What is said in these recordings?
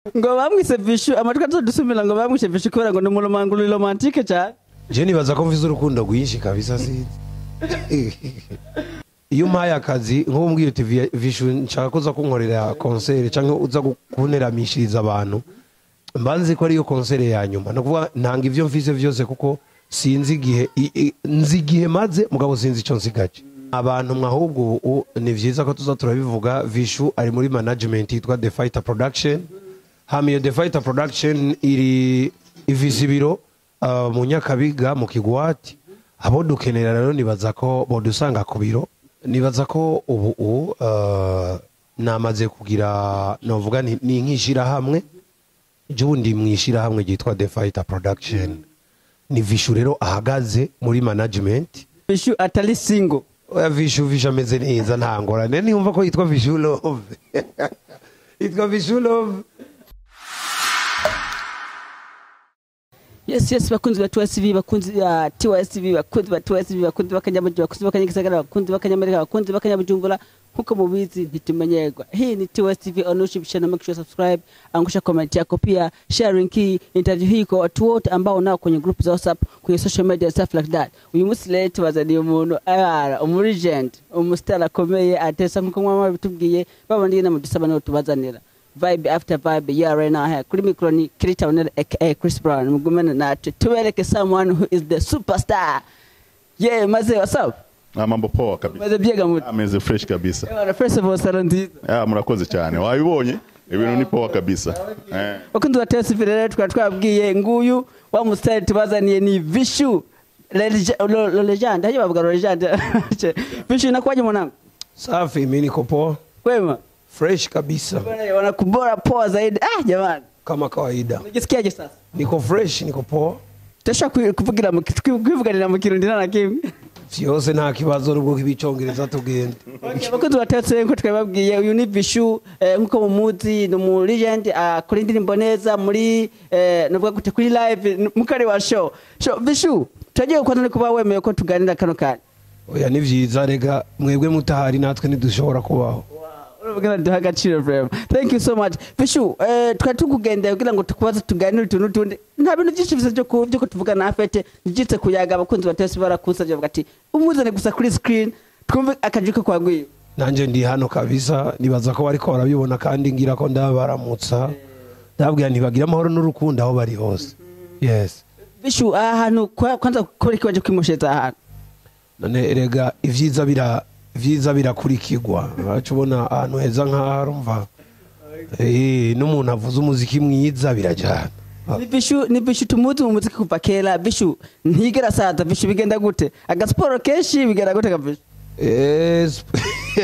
ngo bamwise vishu amatwi atadusumira ngo bamwishe vishu kubera ngo ni umuromanguru romantike cyane je nibaza ko mvize urukundo rwinshi kabisa sinzi iyo umpaye akazi nk'ubu mbwira uti "Vi- vishu nshaka ko uza kunkorera konsere cyangwa uza gu- kunteramishiriza abantu mba nzi ko ariyo konsere ya nyuma ni ukuvuga ntanga ibyo mfise byose kuko sinzi igihe i- i- nzi igihe maze mugabo sinzi icyo nsigaje abantu mwahubwo ubu ni byiza ko tuza turabivuga vishu ari muri management yitwa the fighter production hama iyo the fighter production iri ivisa ibiro uh, mu nyakabiga mu kigwati abo dukenera rero nibaza ko bodusanga ku biro nibaza ko ubu ubu uh, namaze kugira novuga nti- ni nk'ishirahamwe jundi mu ishirahamwe ryitwa the fighter production ni vishu rero ahagaze muri management vishu atari singo oya vishu vishu ameze neza nta ngorane niyumva ko yitwa vishu love yitwa vishu love yes yes bakunzi ba TSV bakunzi ba TSV bakunzi ba TSV bakunzi b'akanyamugi bakunzi b'akanyagisagara bakunzi b'akanyamerika bakunzi b'akanyabujumbura nkuko mubizi ntitumenyerwa hii ni TSV ownership channel make sure subscribe angusha comment yako pia sharing hii interview hii kwa watu wote ambao nao kwenye group za WhatsApp kwenye social media stuff like that uyu munsi rero tubazaniye umuntu ayara umurigent umusitari akomeye atesa nkuko mwama bitubwiye babandi nyine mudusaba niho tubazanira vibe after vibe yeah right now here kuri mikro ni Kirita Onel aka Chris Brown mugumene natwe tubereke someone who is the superstar yeah maze what's up Ah, mambo poa kabisa maze byega muti ameze fresh kabisa Ewana, first of all salo nziza Ah, murakoze cyane wabibonye ibintu ni poa kabisa eh. bakunzi ba TSV rero tukaba twabwiye nguyu wa musitari tubazaniye ni Vishu Legend- Lo- Lo- legend haje bavuga Lo legend Vishu inakuwaje mwanangu safi mi niko poa kwema fresh kabisa bwana wanakubora poa zaidi ah jamani kama kawaida unajisikiaje sasa niko fresh niko poa Tashaka kuvugira mu kwivuganira mu kirundi nta na kimwe vyose nta kibazo nubwo k'ibicongereza tugenda Okay, abakozi batatse nko twababwiye uyu ni Vishu eh, nkuko mumuzi ni umu legend akora indirimbo neza muri eh, navuga gute kuri live n- mukari wa show show Vishu turagiye kuba no kuba wemeye ko tuganira kano kanya oya ni vyiza rega mwebwe mutahari natwe ntidushobora kubaho urabona duha agaciro vrema thank you so much Vishu eh, twari tukugendeye kugira ngo tukubaze tuganire utuntu tundi nta bintu byinshi bisa byo ku- byo kutuvuga na afete nigitse kuyaga abakunzi batese barakusavye bavuga ati umuzane gusa kuri screen twumve akaji ko kwagwiye nanje ndi hano kabisa nibaza ko bariko barabibona kandi ngira ko ndabaramutsa ndababwira ntibagira amahoro n'urukundo aho bari hose yes Vishu aha hantu kwa- kwanza kubera ikibaje kwimosheza aha hantu none rega ivyiza bira vyiza birakurikirwa baca ubona ahantu heza nk'aha urumva Eh, n'umuntu avuze umuziki mwiza birajyana ni Vishu ni Vishu tumuzi mu muziki kuva kera Vishu ntigera saza Vishu bigenda gute agasiporo kenshi bigenda gute ka Vishu Eh, sp-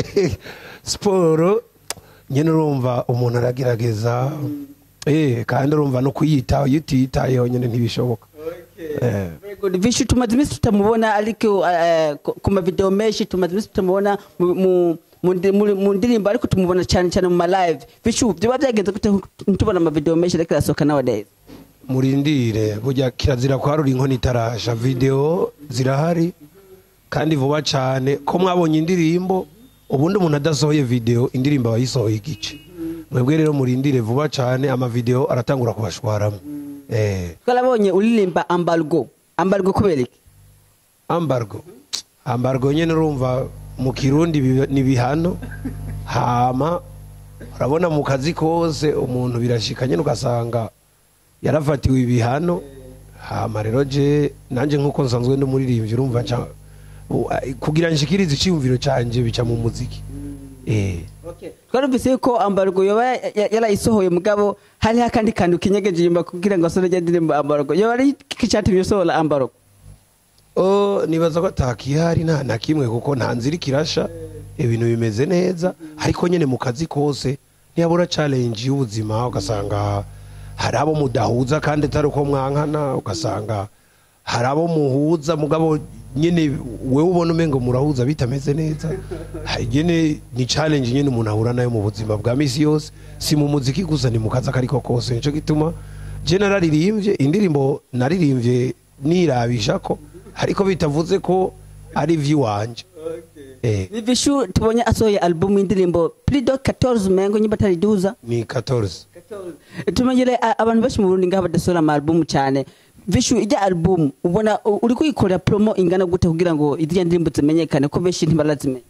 siporo nyine urumva umuntu aragerageza Eh, kandi urumva no kuyitaho iyo utiyitayeho nyine ntibishoboka Eh. Very good. Vishu tumaze iminsi tutamubona ariko eh, ku- ku mavideo menshi tumaze iminsi tutamubona mu- mu- mu ndi- muri- mu ndirimbo ariko tumubona cyane cyane mu malive Vishu byaba byagenze gute ntitubona amavideo menshi ariko arasohoka nowadays murindire burya kirazira kwarura inkono itarasha video zirahari kandi vuba cyane ko mwabonye indirimbo ubundi umuntu adasohoye video indirimbo aba yisohoye igice mwebwe rero murindire vuba cyane amavideo aratangura kubashwaramo eh twarabonye uririmba ambargo ambargo kubera iki ambargo ambargo nyine urumva mu kirundi biba- ni bihano hama urabona mu kazi kose umuntu birashika nyine ugasanga yarafatiwe ibihano hama rero je nanjye nk'uko nsanzwe ndi umuririmbyi urumva nca- u- a- kugira nshikirize icyiyumviro cyanjye bica mu muziki eh twarumvise yuko ambargo yoba ya- ya- yarayisohoye mugabo hariho akandi kantu kinyegeje inyuma kugira ngo asore ndirimbo ambargo yoba ari iki cyatumye usohora ambargo Oh, nibaza ko atakihari nta na kimwe kuko nta nzira ikirasha ibintu bimeze neza ariko nyine mu kazi kose ntiyabura challenge y'ubuzima ugasanga hari abo mudahuza kandi atari uko mwankana ugasanga hari abo muhuza mugabo nyine wewe ubona umengo murahuza bitameze neza hari nyine ni challenge nyine umuntu ahura nayo mu buzima bwa misi yose si mu muziki gusa ni mu kazi akariko kose nico gituma je nararirimbye indirimbo naririmbye nirabisha ko ariko bitavuze ko ari ivy'iwanje eh, ni Vishu tubonye asohoye album y'indirimbo plus de 14 mengo nyimba atari duza ni 14 tumenyere a- abantu benshi mu Burundi ngaha badasohora ama album cyane vishu ijya album ubona u- uri kuyikorera promo ingana gute kugira ngo iziriya ndirimbo zimenyekane ko benshi ntibarazimenya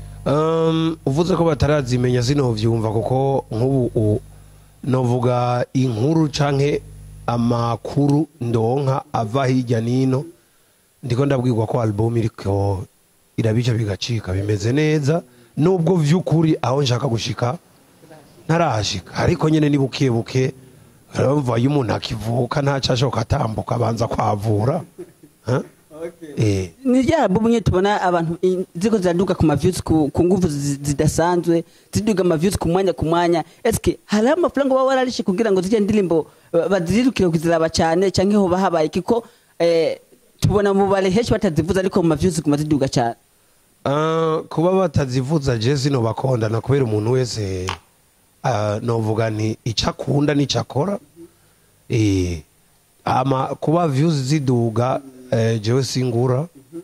Um, uvuze ko batarazimenya sinovyumva kuko nk'ubu u- novuga inkuru canke amakuru ndonka ava hirya nino ndiko ndabwirwa ko album iriko irabica bigacika bimeze neza nubwo vy'ukuri aho nshaka gushika ntarahashika ariko nyene ni buke buke urumva iyo umuntu akivuka ntaco ashoka atambuka abanza kwavura Huh? eh ni rya album nyine tubona abantu i- ziko ziraduga ku maviews ku, ku nguvu zi- zidasanzwe ziduga amaviews ku mwanya ku mwanya eske hariho amafaranga baba wararishe kugira ngo ziriya ndirimbo eh, bazirukire kuziraba cyane cyangwa hoba habaye kiko eh, tubona mu bare henshi batazivuza ariko mu maviews ziguma ziduga cyane Ah, kuba batazivuza je zino bakondana kubera umuntu wese ah, novuga nti icyo akunda n'icyo akora Eh, ama kuba views ziduga eh, jewe singura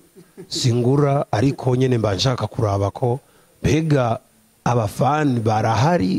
singura ariko nyene mba nshaka kuraba ko mbega abafani barahari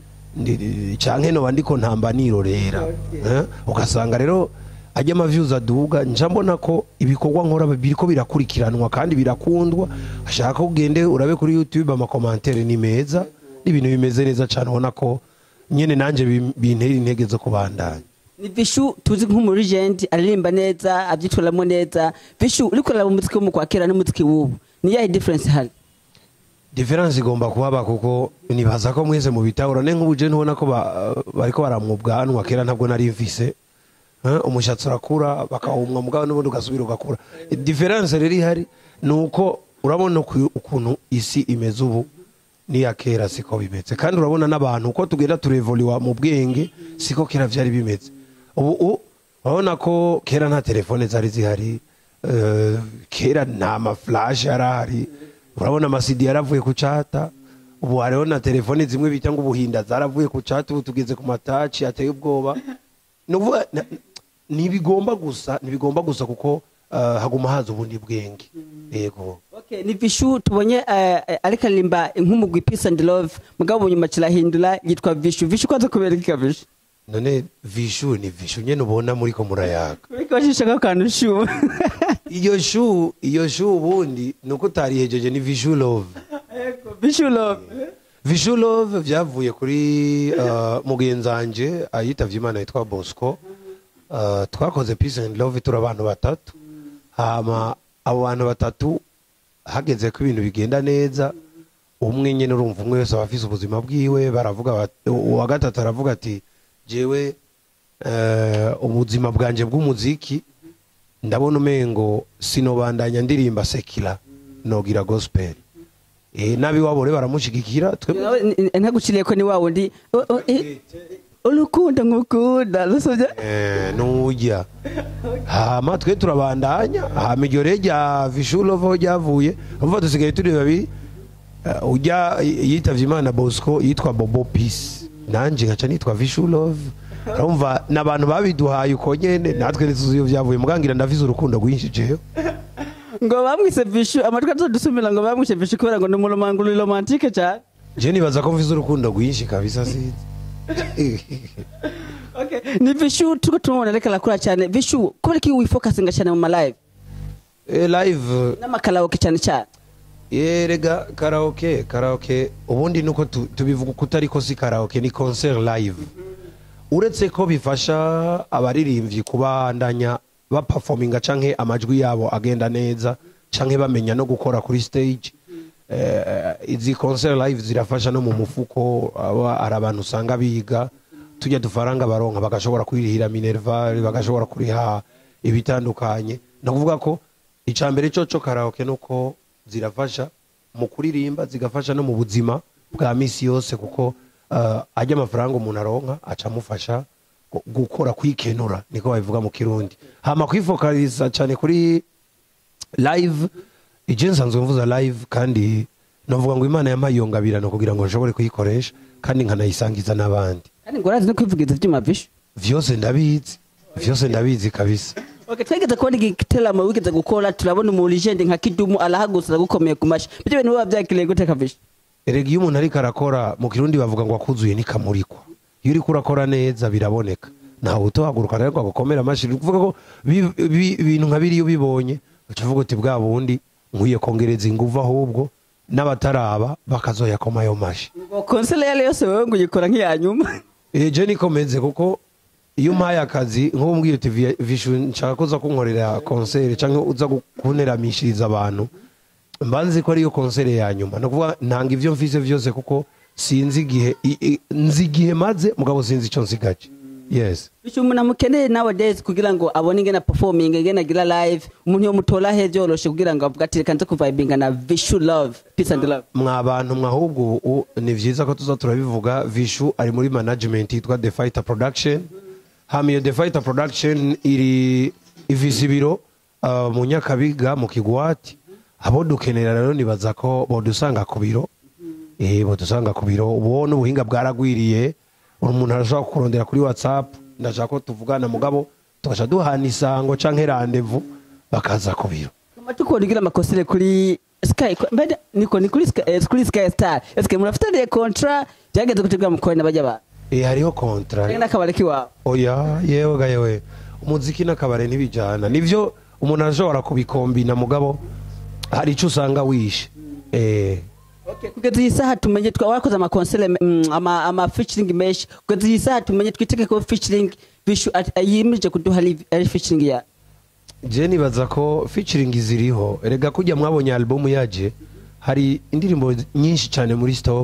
ndi- canke noba ndiko ntamba nirorera Eh, ugasanga rero ajya amavyuzi aduga nja mbona ko ibikorwa nkora biriko birakurikiranwa kandi birakundwa ashaka ko ugende urabe kuri youtube amakomantere ni meza n'ibintu bimeze neza cane ubona ko nyene nanje bim- bintera intege zo kubandanya ni vishu tuzi nk'umuregent aririmba neza abyitwaramo neza vishu uri kureba umuziki wo mu kwa kera n'umuziki w'ubu ni yahe difference hari diferanse igomba kuhaba kuko nibaza ko mwese mu bitahura ne nk'ubu je ntubona ko ba- bariko baramwa ubwanwa kera ntabwo nari mfise Eh, umushatsi urakura bakawumwa mugabo n'ubundi ugasubira ugakura diferanse rero ihari ni uko urabona uku- ukuntu isi imeze ubu n'iya kera siko bimeze kandi urabona n'abantu uko tugenda turevoliwa mu bwenge siko kera vyari bimeze ubu u- urabona ko kera nta telefone zari zihari eh, kera nta maflash yari ahari urabona amasidi yaravuye ku cata ubu hariho na telefone zimwe bita ngo ubuhinda zaravuye ku cata ubu tugeze ku mataci ateye ubwoba ni ukuvuga na- ntibigomba gusa ntibigomba gusa kuko eh, haguma haza ubundi bwenge yego Okay, ni vishu tubonye eh, eh, ariko aririmba nk'umugwi peace and love mugabo nyuma kirahindura yitwa vishu vishu kwaza kubera iki vishu none vishu ni vishu nyene ubona muriko murayaga ariko bashishaka akantu shu iyo shu iyo shu ubundi ni uko utarihejeje ni vishu love vishu love vishu love vyavuye kuri uh, mugenzanje ayitavye imana yitwa bosco uh, twakoze peace and love turi abantu batatu hama abo bantu batatu hageze ko ibintu bigenda neza umwe nyene urumva umwe wese aba afise ubuzima bwiwe baravuga bati- uwa gatatu aravuga ati jewe uh, ubuzima bwanje bw'umuziki ndabona umengo sinobandanya ndirimba sekila nogira gospel eh nabiwabo rero baramushigikira twebwe ntaguciriye ko ni wa wundi o- o- eh, urukundo ngukunda rusovye Eh, nujya hama twe turabandanya hama iryo rero rya vishulovo ryavuye umva dusigaye turi babiri Eh, ujya yitavye imana bosco yitwa bobo peace nanje nkaca nitwa vishulove urumva n'abantu babiduhaye uko nyene natwe ntituzi iyo vyavuye mugangira ndavize urukundo rwinshi jewe ngo bamwise vishu amatwi atodusumira ngo bamwishe vishu kubera ngo ni umuromanguro romantike cyane je nibaza ko mvize urukundo rwinshi kabisa sinzi Okay. ni vishu turiko tumubona ariko arakura cyane vishu kubera ko wifokasinga cyane mu malive Eh, live n'amakaraoke cyane cyane yerega karaoke karaoke ubundi nuko tu- tubivuga uko utariko si karaoke ni concert live uretse ko bifasha abaririmbyi kubandanya baperforminga canke amajwi yabo agenda neza canke bamenya no gukora kuri stage eh, izi concert live zirafasha no mu mufuko aba ari abantu usanga biga tujya dufaranga baronka bagashobora kwirihira minerval bagashobora kuriha ibitandukanye no kuvuga ko icambere coco karaoke nuko zirafasha mu kuririmba zigafasha no mu buzima bwa misi yose kuko uh, ajya amafaranga umuntu aronka aca amufasha gu- gukora kwikenura niko babivuga mu kirundi hama kwifokaliza cyane kuri live ije nsanzwe mvuza live kandi novuga ngo imana yampaye iyo ngabirano kugira ngo nshobore kuyikoresha kandi nkanayisangiza n'abandi kandi ngo urazi no kwivugiza ibyuma vishu vyose ndabizi vyose ndabizi kabisa Okay, twegeze kubona igiteramo wigeze gukora turabona umu legend nka kidumu arahagurutsa gukomeye ku mashi ibyo bintu biba byakiriye gute kavisha erega iyo umuntu ariko arakora mu kirundi bavuga ngo akuzuye nikamurikwa iyo uriko urakora neza biraboneka ntawe utohaguruka rero ngo agukomere amashyi ni ukuvuga ko bi- bi- ibintu nka biriya ubibonye uca uvuga uti bwa bundi nkwiye kongereza ingufu ahubwo n'abataraba bakazoyakoma ayo mashi ngo konsere yari yose wowe ngo uyikora nk'iya nyuma eje nikomeze kuko iyo umpaye akazi nk'ubu mbwira uti "Vi- vishu nshaka ko uza kunkorera konsere cyangwa uza gu- kunteramishiriza abantu mba nzi ko ariyo konsere ya nyuma ni ukuvuga ntanga ibyo mfise byose kuko sinzi igihe i- i- nzi igihe maze mugabo sinzi icyo nsigaje yes bityo umuntu amukeneye nowadays kugira ngo abone ingene performing ingene agira live umuntu yomutora he byoroshe kugira ngo avuga ati reka nze kuvibinga na vishu love peace and love mwa bantu mwahubwo ubu ni byiza ko tuza turabivuga vishu ari muri management yitwa the fighter production hama iyo the fighter production iri ifise ibiro uh, mu nyakabiga mu kigwati abo dukenera rero nibaza ko bodusanga ku biro eh bodusanga ku biro ubu n'ubuhinga bwaragwiriye umuntu arashobora kurondera kuri whatsapp ndashaka ko tuvugana mugabo tugasha duhana isango canke rendezvous bakaza ku biro tukora ugira amakosere kuri sky mbere niko ni kuri sky eh, kuri sky star eske murafitaniye contrat byageze kutegura mukore n'abajya ba eh hariho kontra cyangwa n'akabari kiwawe oya yewe ga yewe umuziki n'akabare ntibijyana nibyo umuntu arashobora kubikombina mugabo hari icyo usanga wishe eh kugeza iyi saha tumenye twa wakoze amakonsere mm, ama ama featuring menshi kugeza iyi saha tumenye twitege ko featuring vishu at- yimirije kuduha ari- ari featuring ya je nibaza ko featuring ziriho erega kujya mwabonye album yaje hari indirimbo nyinshi cyane muri stock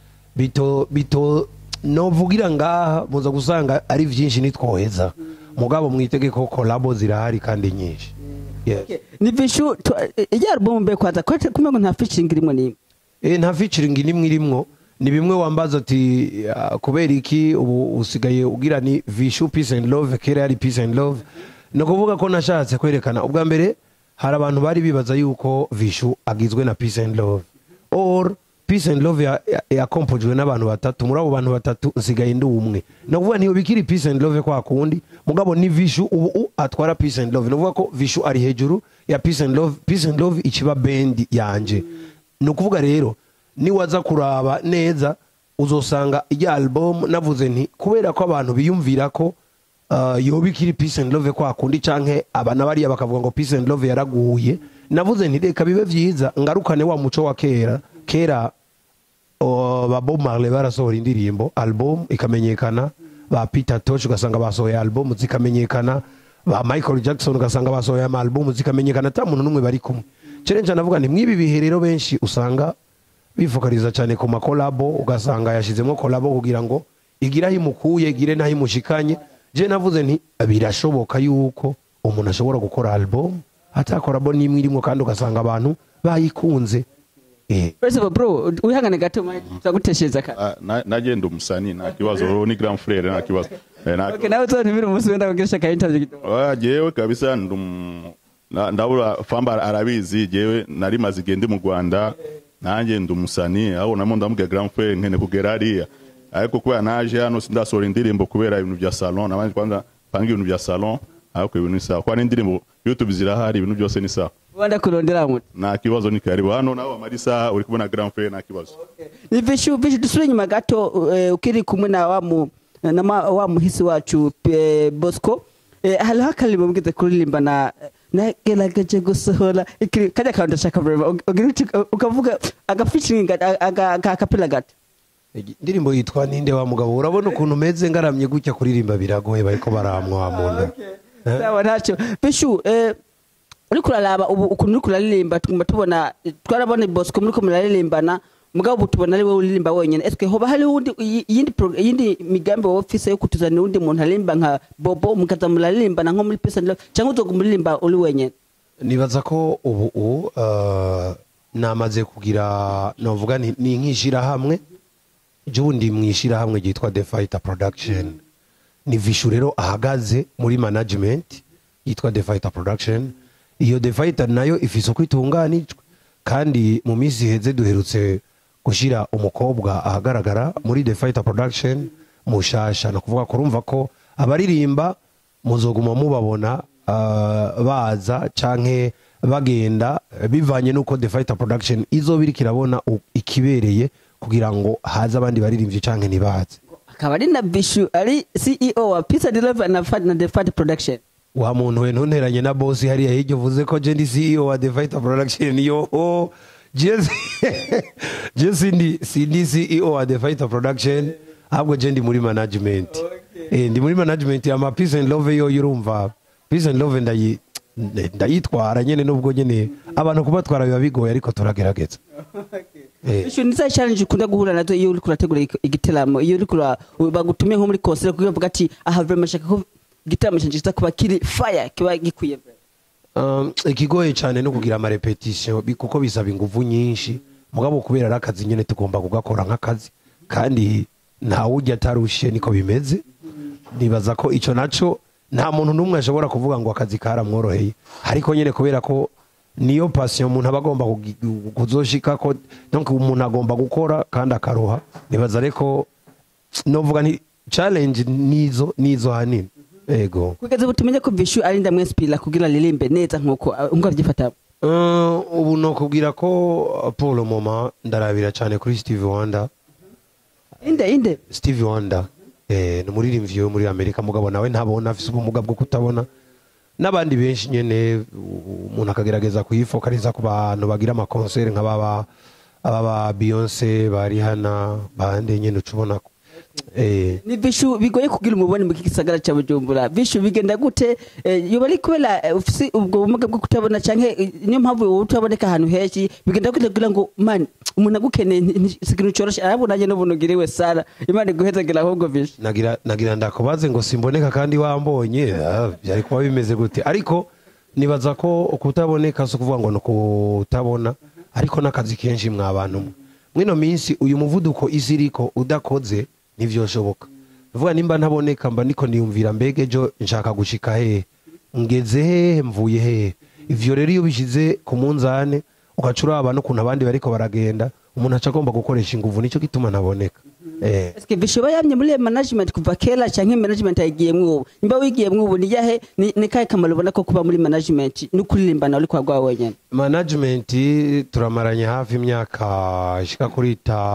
bito bito novugira ngaha muza gusanga ari byinshi nitwoheza mugabo mwitege ko collabo zirahari kandi nyinshi yes. ni vishu tu- eh, ijya album mbe kwanza ko kumengo nta featuring irimo ni Eh, nta featuring nimwe irimwo ni bimwe wambaza ati ah, kubera iki ubu usigaye ugira ni vishu peace and love kera yari peace and love ni ukuvuga ko nashatse kwerekana ubwa mbere hari abantu bari bibaza yuko vishu agizwe na peace and love or peace and love ya- ya- yakompojwe n'abantu batatu muri abo bantu batatu nsigaye ndi umwe ni ukuvuga ntiyo bikiri peace and love kwa kundi mugabo ni vishu ubu u- atwara peace and love ni ukuvuga ko vishu ari hejuru ya peace and love peace and love ikiba bendi yanje ni ukuvuga rero niwaza kuraba neza uzosanga ijya album navuze nti kubera ko abantu biyumvira ko uh, yoba ikiri peace and love kwa kundi canke abana bariya bakavuga ngo peace and love yaraguye navuze nti reka bibe vyiza ngarukane wa muco wa kera kera uh, ba Bob Marley barasohora indirimbo album ikamenyekana ba Peter Tosh ugasanga basohoye album zikamenyekana ba Michael Jackson ugasanga basohoye ama album zikamenyekana ata muntu n'umwe bari kumwe challenge navuga nti mwibi bihe rero benshi usanga bifokaliza cyane ku makolabo ugasanga yashizemo kolabo kugira ngo igire aho imukuye igire n'aho imushikanye je navuze nti birashoboka yuko umuntu ashobora gukora album atakorabo n'imwe irimo kandi ugasanga abantu bayikunze eh first of all bro wihangane gato mike tuzaguteshereza ka Ah, na- nagenda umusani nta kibazo wowe ni grand frere nta kibazo Eh, nta- okay nawe uzantumira umunsi wenda kugirisha ka interview kidogo Ah, jewe kabisa ndum na- ndabura famba arabizi jewe nari maze igihe ndi mu rwanda nanjye ndi umusani aho namo ndamubwira grand frere nkene kugera hariya ariko kubera naje hano sindasohora indirimbo kubera ibintu bya salon nabanje kwanza panga ibintu bya salon ariko ibintu ni sawa kuba n'indirimbo youtube zirahari ibintu byose ni sawa wanda kurondera muti nta kibazo ni karibu hano nawe amara isaha uri kubona grand frere nta kibazo ni vishu vishu dusubire inyuma gato eh, ukiri kumwe na wa mu na ma- wa muhisi wacu eh, Bosco eh, hariho akaririmbo mugeze kuririmba na nagerageje gusohora ikiri kajya kantu ndashaka kureba ugira uti ukavuga agafeaturing agakapela gato indirimbo yitwa ninde wa mugabo urabona ukuntu umeze ngaramye gutya kuririmba biragoye bariko baramwa wa muntu Eh? sawa ntacyo bishu eh, uriko uraraba ubu ukuntu uriko uraririmba tuguma tubona twarabona bosco muriko muraririmbana mugabo ubu tubona ari wowe uririmba wenyene eske hoba hari uwundi iyi- iyindi pro- iyindi migambi wowe ufise yo kutuzanira uwundi muntu aririmba nka bobo mukaza muraririmbana nko muri peace and love cyangwa uzoguma uririmba uri wenyene nibaza ko ubu ubu uh, namaze kugira novuga nti ni nk'ishirahamwe jundi mu ishirahamwe ryitwa the fighter production ni vishu rero ahagaze muri management yitwa the fighter production iyo the fighter nayo ifise uko itunganijwe kandi mu minsi iheze duherutse gushyira umukobwa ahagaragara muri the fighter production mushasha ni ukuvuga ko urumva ko abaririmba muzoguma mubabona uh, baza canke bagenda eh, bivanye nuko the fighter production izoba iriko irabona u- ikibereye kugira ngo haze abandi baririmbyi canke ntibaze akaba ari na bishu ari ceo wa peace and love na Fat- na the fat production wa muntu we ntunteranye na bosi hariya hirya uvuze ko je ndi ceo wa the fighter production yo oh, je je sindi sindi ceo wa the fighter production ahubwo je ndi muri management eh ndi muri management ya ma peace and love yo urumva peace and love ndayi ndayitwara nyene nubwo nyene abantu kubatwara biba bigoye ariko turagerageza eh bishu ni za challenge ukunda guhura nazo iyo uriko urategura ig- igiteramo iyo uriko ura- bagutumye nko muri concert kugira bavuga ati aha vraiment shaka ko igiteramo canje kiza kuba kiri fire kiba gikwiye vraiment." Um, ikigoye cyane no kugira amarepetisiyo bi- kuko bisaba ingufu nyinshi mugabo kubera ari akazi nyine tugomba kugakora nk'akazi kandi ntawe ujya atarushe niko bimeze nibaza ko icyo nacyo nta muntu n'umwe ashobora kuvuga ngo akazi karamworoheye ariko nyine kubera ko niyo pasiyo umuntu aba agomba kugi- kuzoshika ko donc umuntu agomba gukora kandi akaruha nibaza ariko novuga nti challenge nizo nizo hanini ego kugeza ubu tumenye ko bishu ari ndamwinspira kugira aririmbe neza nkuko uh, nkuko avyifata Uh, ubu nokubwira ko uh, pour le moment ndarabira cyane kuri steve wonder inde inde steve wonder eh, ni umuririmbyi wo muri amerika mugabo nawe ntabona afise ubumuga bwo kutabona n'abandi benshi nyene u- umuntu akagerageza kuyifokaliza ku bantu bagira amakonseri nk'ababa ababa beyonce ba rihana bande nyene uca ubona ko eh, ni bishu bigoye kugira umubone mu gisagara cya bujumbura bishu bigenda gute eh, yoba ari kubera eh, ufise ubwo bumuga bwo kutabona canke eh, niyo mpamvu wowe utaboneka ahantu henshi bigenda gute kugira ngo man umuntu agukeneye nti- nti- si ikintu coroshe arabona nanjye n'ubuntu ugiriwe sara imana iguhezagira ahubwo bishu nagira nagira ndakubaze ngo simboneka kandi wambonye ah, byari kuba bimeze gute ariko nibaza ko kutaboneka si ukuvuga ngo ni ukutabona ariko n'akazi kenshi mwa bantu mwe mwino minsi uyu muvuduko isi iriko udakoze ntivyoshoboka uvuga nimba ntaboneka mba niko niyumvira mbega ejo nshaka gushika hehe ngeze hehe mvuye hehe ivyo rero iyo bishize ku munzane ugaca uraba n'ukuntu abandi bariko baragenda umuntu aca agomba gukoresha inguvu nicyo gituma ntaboneka eh. Eske bishoba yamye muri management kuva kera canke management ayigiyemwo ubu nimba wigiyemwo ubu ni yahe ni ni kahe kamaro ubona ko kuba muri management no kuririmbana uri kwa rwawe wenyene management turamaranye hafi imyaka ishika kuri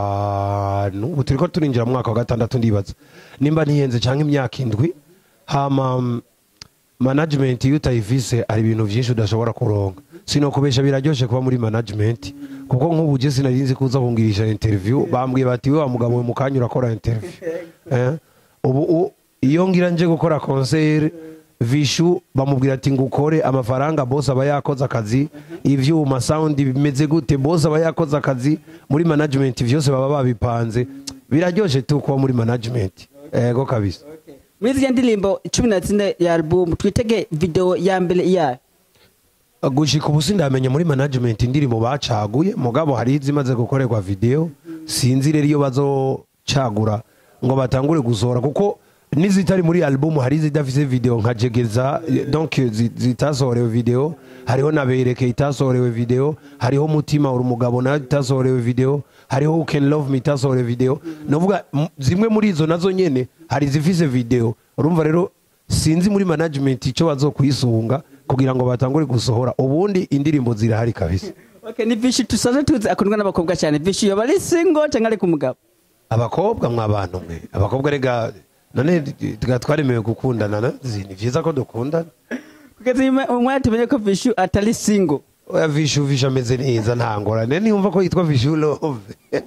itanu ubu turiko turinjira mu mwaka wa gatandatu ndibaza nimba ntihenze cyangwa imyaka indwi hama mm, management iyo utayifise hari ibintu byinshi udashobora kuronka sinokubesha biraryoshe kuba muri management kuko nk'ubu je sinari nzi kuza kungirisha interview bambwiye bati we wa mugabo we mu kanya urakora interview eh? ubu u- iyo ngira nje gukora concert vishu bamubwira ati ngo ukore amafaranga boss aba yakoze akazi ivyuma sound bimeze gute boss aba yakoze akazi muri management vyose baba babipanze biraryoshe tu kuba muri management ego kabisa muri ziriya ndirimbo cumi na zine ya album twitege video ya mbere yayo gushika ubu sindamenya muri management indirimbo bacaguye mugabo hari izimaze gukorerwa video sinzi rero iyo bazocagura ngo batangure gusohora kuko n'izitari muri album hari izidafise video nka jegeza eh, donc zi- zitasohorewe video hariho na bereke itasohorewe video hariho mutima uri umugabo nayo itasohorewe video hariho who can love me itasohorewe video novuga m- zimwe muri izo nazo nyene hari izifise video urumva rero sinzi muri management icyo bazokwisunga kugira ngo batangure gusohora ubundi indirimbo zirahari kabisa okay ni bishi tusaze tuzi akundwa n'abakobwa cyane bishi yoba ari single cyangwa ari ku mugabo abakobwa mwabantu mwe abakobwa rega none tuba twaremewe gukundana na- zi- ni byiza ko dukundana kugeza uyu mwa- umwanya tumenye ko bishi atari single oya vishu vishu ameze neza nta ngorane niyumva ko yitwa vishu love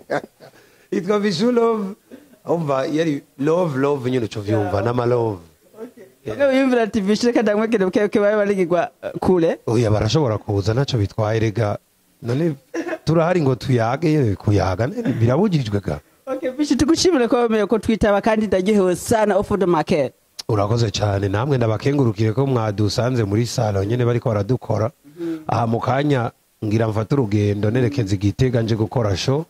yitwa vishu love umva yari love love nyine uco vyumva n'amalove Wewe yumvira ati bishi reka ndamwegere buke buke babe barigirwa uh, kure oya barashobora kuza ntacyo bitwaye rega none turahari ngo tuyage kuyaga ne- birabujijwe ga okay bishi tugushimire ko wemeye ko twitaba kandi ndaryohewe sana off the market urakoze cyane namwe ndabakengurukire ko mwadusanze muri salo nyine bariko baradukora aha mu kanya ngira mfate urugendo nerekeza igitega nje gukora show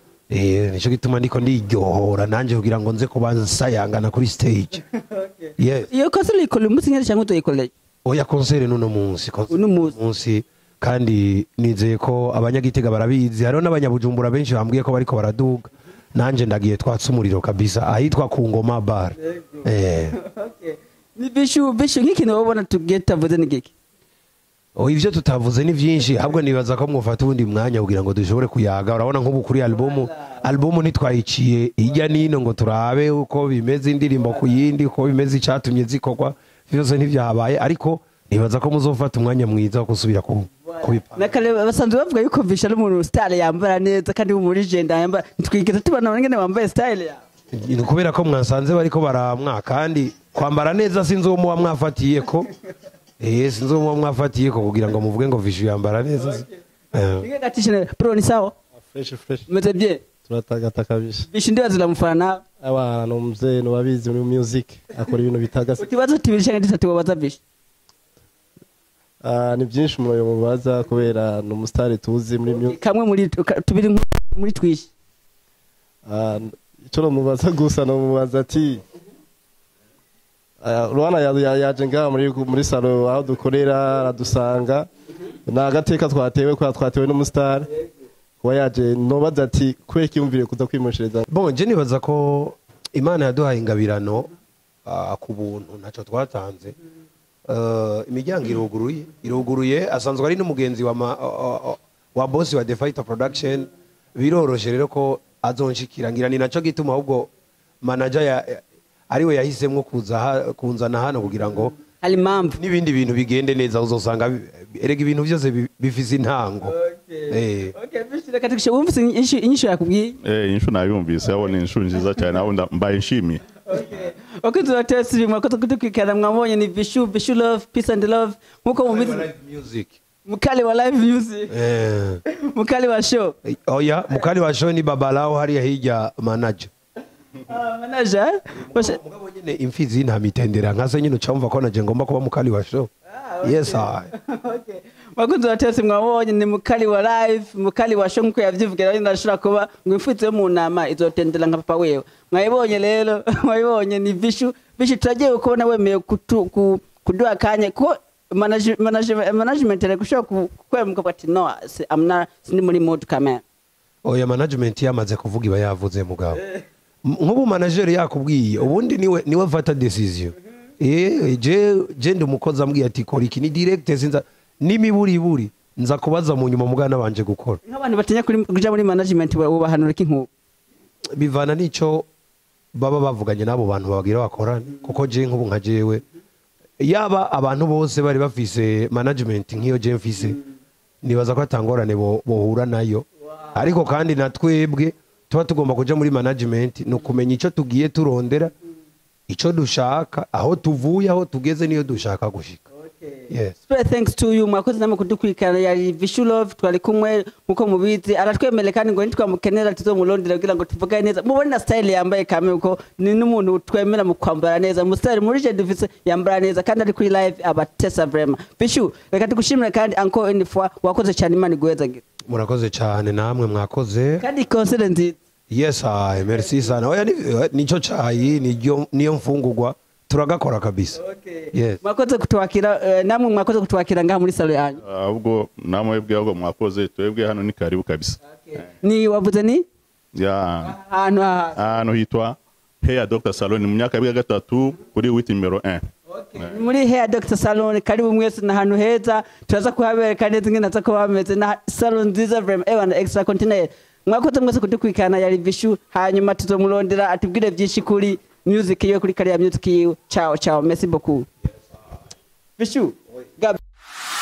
eh nico gituma ndiko ndiryohora nanje kugira ngo nze kuba nsayangana kuri stage yes iyo kosa uyikorera umunsi nyine cyangwa utoyikoreye oya konsere n'uno munsi konsere Uno munsi. munsi kandi nizeye ko abanyagitega barabizi hariho n'abanyabujumbura benshi bambwiye ko bariko baraduga nanje ndagiye twatse umuriro kabisa ahitwa ku ngoma bar eh ni bishu bishu nk'ikintu wabona tugiye tavuze ni giki Oh, ivyo tutavuze ni vyinshi ahubwo nibaza ko mwofata ubundi mwanya kugira ngo dushobore kuyaga urabona nk'ubu kuri albumu albumu ntitwayiciye hirya nino ngo turabe uko bimeze indirimbo ku yindi uko bimeze icatumye zikorwa vyose ntivyahabaye ariko nibaza ko muzofata umwanya mwiza wo gusubira ku- kubipanga nakare basanzwe bavuga yuko visha ari umuntu style yambara neza kandi muri genda yambara ntitwigeze tubona ngene wambaye style yawe ni kubera ko mwasanze bariko baramwa kandi kwambara neza sinzi uwo muba mwafatiye ko eh sinzi uwo muba mwafatiye ko kugira ngo muvuge ngo vishu yambara neza Eh. Nige gatishine bro ni sawa fresh fresh meze bien turatagata kabisa vishu ndibaza uramufana nawe abantu mzee nubabizi muri music akora ibintu bitagasa utibaza tubiri canke dutatu wabaza vishu Ah, ni byinshi umuntu yomubaza kubera ni umusitari tuzi muri mu- kamwe muri ka- tubiri nko- muri twishi Ah, icyo nomubaza gusa nomubaza ati ah, urabona ya- ya- yaje ngaha muri muri salo aho dukorera aradusanga ni agateka twatewe kubera twatewe n'umusitari kuba yaje nobaza ati kubera ikiyumvire kuza kwimoshereza bon je nibaza ko imana yaduhaye ingabirano ah, ku buntu ntacyo twatanze Eh, imiryango iruguruye iruguruye asanzwe ari n'umugenzi wa, ma- o- o- wa bosi wa The Fighter Production biroroshe rero ko azonshikira ngira ni naco gituma ahubwo manager ya, ariwe yahisemwo kuza ha- kunzana hano kugira ngo hari impamvu n'ibindi bintu bigende neza uzosanga bi- erega ibintu byose bi- bifise intango Eh. Okay, Vishu, reka tugishe wumvise inyishu inyishu yakubwiye Eh, inshu nayumvise abo ni inshu nziza cyane abo nda- mbaye nshimiye wakunzi wa tesi mwakoze kudukurikirana mwabonye ni vishu vishu love peace and love nkuko mubizi Live music mukali wa live music eh mukali wa show oya mukali wa show ni babalao hariya hirya manager Ah, manager Bashe- mugabo nyine imfizi nta mitendera nkase nyine ucamva ko naje ngomba kuba mukali wa show yes I. Okay. wakunzi wa tesi mwabonye ni mukali wa live mukali wa show nkuko yavyivugira rero ndashobora kuba ngo imfutse yo mu nama izotendera nka papa wewe mwayibonye rero mwayibonye ni vishu vishu turagiye kubona wemeye kutu- ku- kuduha akanya ko manage- manage- management reka ushobora ku- kwemuka ati no si- I'm not- sindi muri mood kamera oya management yamaze kuvuga iba yavuze mugabo M- nk'ubu manager yakubwiye ubundi niwe niwe fata decision eh je je ndi umukozi ambwiye ati kora iki ni direct sinza n'imiburiburi nza kubaza mu nyuma mugana banje gukora nk'abantu batinya kuri- kuja muri management bubahanura iki nk'ubu bivana n'ico baba bavuganye n'abo bantu babagira bakorane kuko je nk'ubu nka jewe yaba abantu bose bari bafise management nk'iyo je mfise nibaza ko atangorane bo- bohura nayo ariko kandi na twebwe tuba tugomba kuja muri management ni ukumenya ico tugiye turondera ico dushaka aho tuvuye aho tugeze niyo dushaka gushika yes Special thanks to you mwakoze namwe kudukurikirana yari Vishu Love twari kumwe nkuko mubizi aratwemerera kandi ngo nitwamukenera tuzomurondera kugira ngo tuvugane neza mubone na style yambaye kame uko ni n'umuntu twemera mu kwambara neza mu style muri je dufise yambara neza kandi ari kuri live abatesa vraiment Vishu reka tugushimire kandi encore une fois wakoze cyane imana iguhezagira murakoze cyane namwe mwakoze kandi concert nziza yes ay merci sana oya ni- nico cayi niyo niyo mfungurwa turagakora kabisa yes mwakoze kutwakira eh, namwe mwakoze kutwakira ngaha muri salo yanyu ahubwo namwebwe ahubwo mwakoze twebwe hano ni karibu kabisa ni wavuze ni ya ahantu aha ahantu hitwa Hair Dr Salon ni mu myaka ya gatatu kuri witi numero 1 Ni muri hair doctor salon karibu mwese na hantu heza turaza kuhabereka neza ingene aza kuba hameze na salon nziza vrema ewa na extra continental mwakoze mwese kudukurikirana yari vishu hanyuma tuzomurondera atubwire byinshi kuri music yiwe kuri kariya music yiwe ciao ciao merci beaucoup vishu Gab-